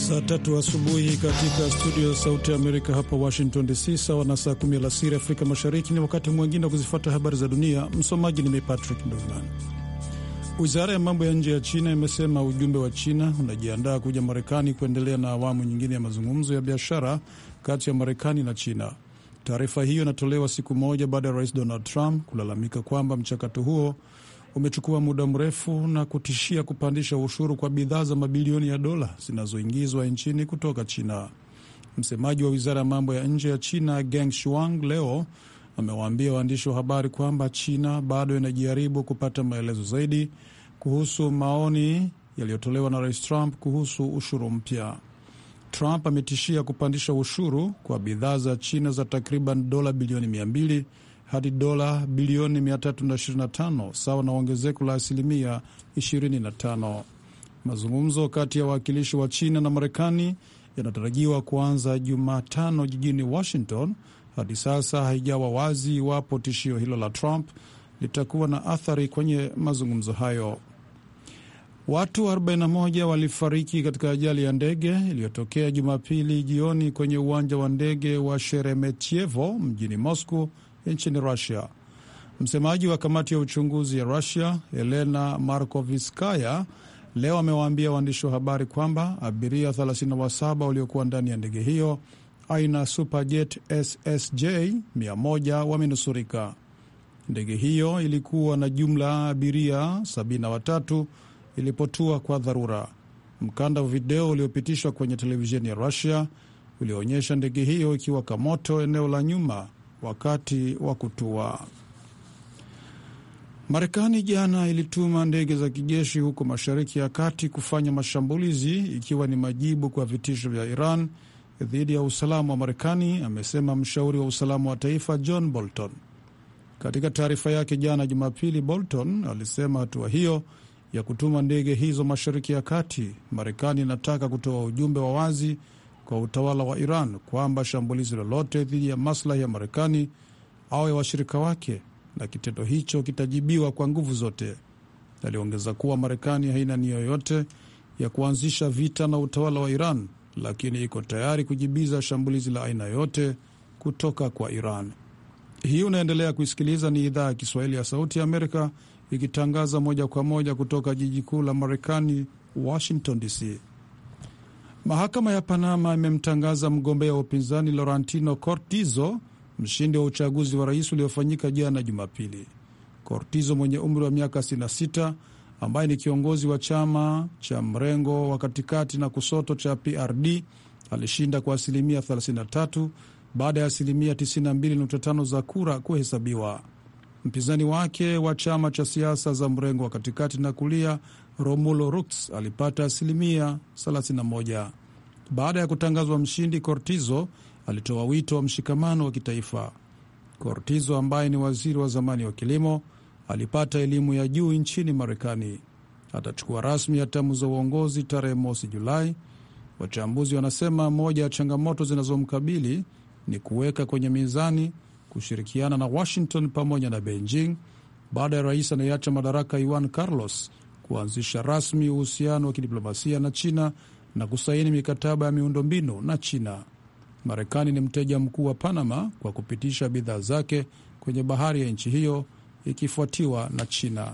Saa tatu asubuhi katika studio ya Sauti ya Amerika hapa Washington DC, sawa na saa kumi alasiri Afrika Mashariki. Ni wakati mwingine wa kuzifuata habari za dunia. Msomaji ni mimi Patrick Nduman. Wizara ya mambo ya nje ya China imesema ujumbe wa China unajiandaa kuja Marekani kuendelea na awamu nyingine ya mazungumzo ya biashara kati ya Marekani na China. Taarifa hiyo inatolewa siku moja baada ya rais Donald Trump kulalamika kwamba mchakato huo umechukua muda mrefu na kutishia kupandisha ushuru kwa bidhaa za mabilioni ya dola zinazoingizwa nchini kutoka China. Msemaji wa wizara ya mambo ya nje ya China Geng Shuang leo amewaambia waandishi wa habari kwamba China bado inajaribu kupata maelezo zaidi kuhusu maoni yaliyotolewa na rais Trump kuhusu ushuru mpya. Trump ametishia kupandisha ushuru kwa bidhaa za China za takriban dola bilioni 200 hadi dola bilioni 325 sawa na ongezeko la asilimia 25. Mazungumzo kati ya wawakilishi wa China na Marekani yanatarajiwa kuanza Jumatano jijini Washington. Hadi sasa haijawa wazi iwapo tishio hilo la Trump litakuwa na athari kwenye mazungumzo hayo. Watu 41 walifariki katika ajali ya ndege iliyotokea Jumapili jioni kwenye uwanja wa ndege wa Sheremetyevo mjini Moscow nchini Rusia. Msemaji wa kamati ya uchunguzi ya Rusia, Helena Markoviskaya, leo amewaambia waandishi wa habari kwamba abiria 37 waliokuwa ndani ya ndege hiyo aina Superjet SSJ 100 wamenusurika. Ndege hiyo ilikuwa na jumla abiria 73 ilipotua kwa dharura. Mkanda wa video uliopitishwa kwenye televisheni ya Rusia ulioonyesha ndege hiyo ikiwaka moto eneo la nyuma wakati wa kutua. Marekani jana ilituma ndege za kijeshi huko Mashariki ya Kati kufanya mashambulizi ikiwa ni majibu kwa vitisho vya Iran dhidi ya usalama wa Marekani, amesema mshauri wa usalama wa taifa John Bolton. Katika taarifa yake jana Jumapili, Bolton alisema hatua hiyo ya kutuma ndege hizo Mashariki ya Kati, Marekani inataka kutoa ujumbe wa wazi kwa utawala wa Iran kwamba shambulizi lolote dhidi ya maslahi ya Marekani au ya washirika wake na kitendo hicho kitajibiwa kwa nguvu zote. Aliongeza kuwa Marekani haina nia yoyote ya kuanzisha vita na utawala wa Iran, lakini iko tayari kujibiza shambulizi la aina yoyote kutoka kwa Iran. Hii unaendelea kuisikiliza, ni idhaa ya Kiswahili ya Sauti ya Amerika ikitangaza moja kwa moja kutoka jiji kuu la Marekani, Washington DC. Mahakama ya Panama imemtangaza mgombea wa upinzani Laurentino Cortizo mshindi wa uchaguzi wa rais uliofanyika jana Jumapili. Cortizo mwenye umri wa miaka 66 ambaye ni kiongozi wa chama cha mrengo wa katikati na kusoto cha PRD alishinda kwa asilimia 33 baada ya asilimia 92.5 za kura kuhesabiwa. Mpinzani wake wa chama cha siasa za mrengo wa katikati na kulia Romulo Rux alipata asilimia 31. Baada ya kutangazwa mshindi, Cortizo alitoa wito wa mshikamano wa kitaifa. Cortizo ambaye ni waziri wa zamani wa kilimo alipata elimu ya juu nchini Marekani. Atachukua rasmi hatamu za uongozi tarehe mosi Julai. Wachambuzi wanasema moja ya changamoto zinazomkabili ni kuweka kwenye mizani kushirikiana na Washington pamoja na Beijing baada ya rais anayeacha madaraka Juan Carlos kuanzisha rasmi uhusiano wa kidiplomasia na China na kusaini mikataba ya miundombinu na China. Marekani ni mteja mkuu wa Panama kwa kupitisha bidhaa zake kwenye bahari ya nchi hiyo ikifuatiwa na China.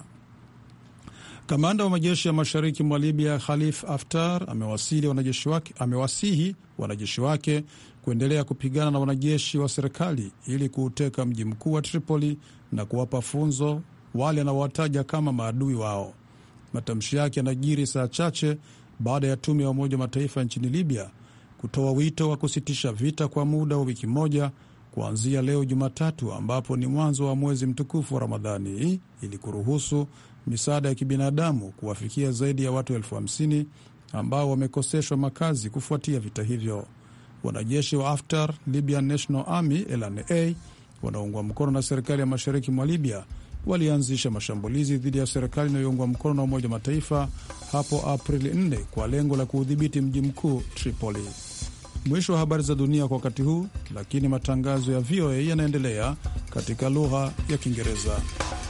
Kamanda wa majeshi ya mashariki mwa Libya Khalif Haftar amewasili wanajeshi wake, amewasihi wanajeshi wake kuendelea kupigana na wanajeshi wa serikali ili kuuteka mji mkuu wa Tripoli na kuwapa funzo wale anaowataja kama maadui wao. Matamshi yake yanajiri saa chache baada ya tume ya Umoja wa Mataifa nchini Libya kutoa wito wa kusitisha vita kwa muda wa wiki moja kuanzia leo Jumatatu, ambapo ni mwanzo wa mwezi mtukufu wa Ramadhani, ili kuruhusu misaada ya kibinadamu kuwafikia zaidi ya watu elfu hamsini ambao wamekoseshwa makazi kufuatia vita hivyo. Wanajeshi wa Haftar, Libyan National Army LNA, wanaoungwa mkono na serikali ya mashariki mwa Libya walianzisha mashambulizi dhidi ya serikali inayoungwa mkono na Umoja wa Mataifa hapo Aprili 4 kwa lengo la kuudhibiti mji mkuu Tripoli. Mwisho wa habari za dunia kwa wakati huu, lakini matangazo ya VOA yanaendelea katika lugha ya Kiingereza.